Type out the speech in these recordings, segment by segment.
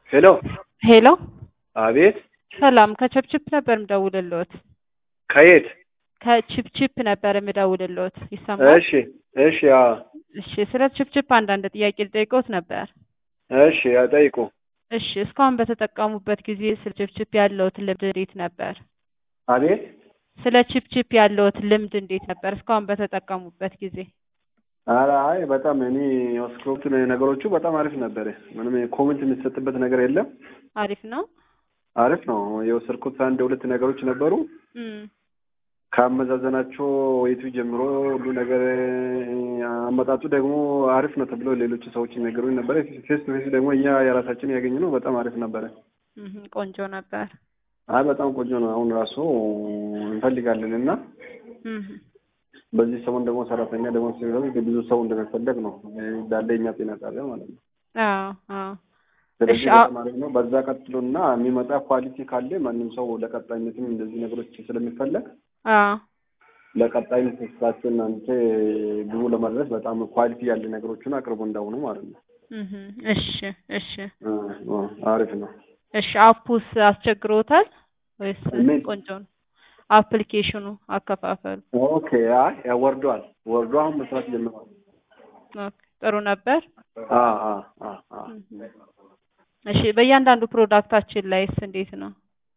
ሄሎ ሄሎ አቤት ሰላም ከችፕችፕ ነበር የምደውልልዎት። ከየት ከችፕችፕ ነበር የምደውልልዎት። ይሰማል? እሺ እሺ አዎ እሺ ስለ ችፕችፕ አንዳንድ ጥያቄ ልጠይቅዎት ነበር። እሺ ጠይቁ እሺ እስካሁን በተጠቀሙበት ጊዜ ስለ ችፕችፕ ያለዎት ልምድ እንዴት ነበር? አቤት ስለ ችፕችፕ ያለዎት ልምድ እንዴት ነበር እስካሁን በተጠቀሙበት ጊዜ? ኧረ አይ በጣም እኔ የወሰድኩት ነገሮቹ በጣም አሪፍ ነበረ። ምንም ኮሜንት የሚሰጥበት ነገር የለም። አሪፍ ነው። አሪፍ ነው። የወሰድኩት አንድ ሁለት ነገሮች ነበሩ። እም፣ ከአመዛዘናቸው ወይቱ ጀምሮ ሁሉ ነገር አመጣጡ ደግሞ አሪፍ ነው ተብሎ ሌሎች ሰዎች ነገሩኝ ነበረ። ፌስ ቱ ፌስ ደግሞ እኛ የራሳችን ያገኘ ነው በጣም አሪፍ ነበረ። እም፣ ቆንጆ ነበር። አይ በጣም ቆንጆ ነው። አሁን ራሱ እንፈልጋለን እና እም፣ በዚህ ሰሞን ደግሞ ሰራተኛ ደግሞ ሲሆን ብዙ ሰው እንደሚፈለግ ነው እንዳለ የኛ ጤና ጣቢያ ማለት ነው። አዎ አዎ ስለዚህ እሺ፣ አ- በጣም አሪፍ ነው። በዛ ቀጥሎና የሚመጣ ኳሊቲ ካለ ማንም ሰው ለቀጣይነትም እንደዚህ ነገሮች ስለሚፈለግ አዎ ለቀጣይነት ስራችን እናንተ ግቡ ለመድረስ በጣም ኳሊቲ ያለ ነገሮችን አቅርቡ እንዳሁኑ ማለት ነው። እም፣ እሺ እሺ አ፣ አ፣ አሪፍ ነው። እሺ አፑስ አስቸግሮታል ወይስ ምን? ቆንጆ ነው? አፕሊኬሽኑ አከፋፈሉ ኦኬ። አይ ያ ወርዷል። ወርዶ አሁን መስራት ጀምሯል። ኦኬ፣ ጥሩ ነበር። አ አ አ አ እም፣ እሺ በእያንዳንዱ ፕሮዳክታችን ላይስ እንዴት ነው?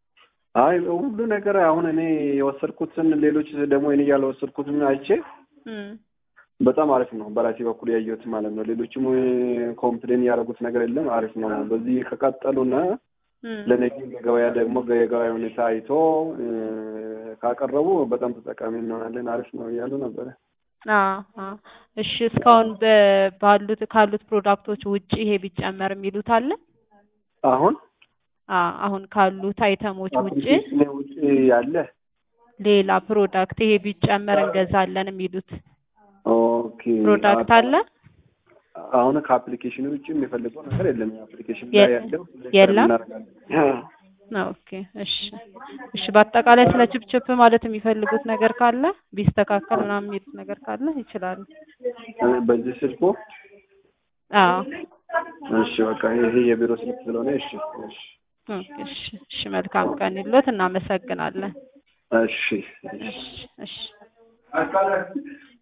አይ ሁሉ ነገር አሁን እኔ የወሰድኩትን ሌሎች ደግሞ እኔ ያልወሰድኩትን አይቼ እም፣ በጣም አሪፍ ነው። በራሴ በኩል ያየሁት ማለት ነው። ሌሎችም ኮምፕሌን ያደረጉት ነገር የለም። አሪፍ ነው። በዚህ ከቀጠሉና እም፣ ለነገ ገበያ ደግሞ የገበያ ሁኔታ አይቶ እ፣ ካቀረቡ በጣም ተጠቃሚ እንሆናለን። አሪፍ ነው እያሉ ነበረ። አዎ አዎ። እሺ እስካሁን በ- ባሉት ካሉት ፕሮዳክቶች ውጪ ይሄ ቢጨመር የሚሉት አለ? አሁን አዎ አሁን ካሉት አይተሞች ውጪ አፕሊኬሽን ውጭ ያለ ሌላ ፕሮዳክት ይሄ ቢጨመር እንገዛለን የሚሉት ኦኬ ፕሮዳክት አለ? አሁን ከአፕሊኬሽኑ ውጭ የሚፈልገው ነገር የለም። አፕሊኬሽን የ- ላይ ያለው የለም? እናደርጋለን። ኦኬ እሺ እሺ። በአጠቃላይ ስለ ችፕችፕ ማለት የሚፈልጉት ነገር ካለ ቢስተካከል ምናምን የሚሉት ነገር ካለ ይችላሉ። በዚህ ስልኩ አዎ እሺ፣ በቃ ይሄ የቢሮ ስልክ ስለሆነ እሺ፣ እሺ፣ ኦኬ እሺ እሺ። መልካም ቀን ይሎት። እናመሰግናለን። እሺ። እሺ እሺ።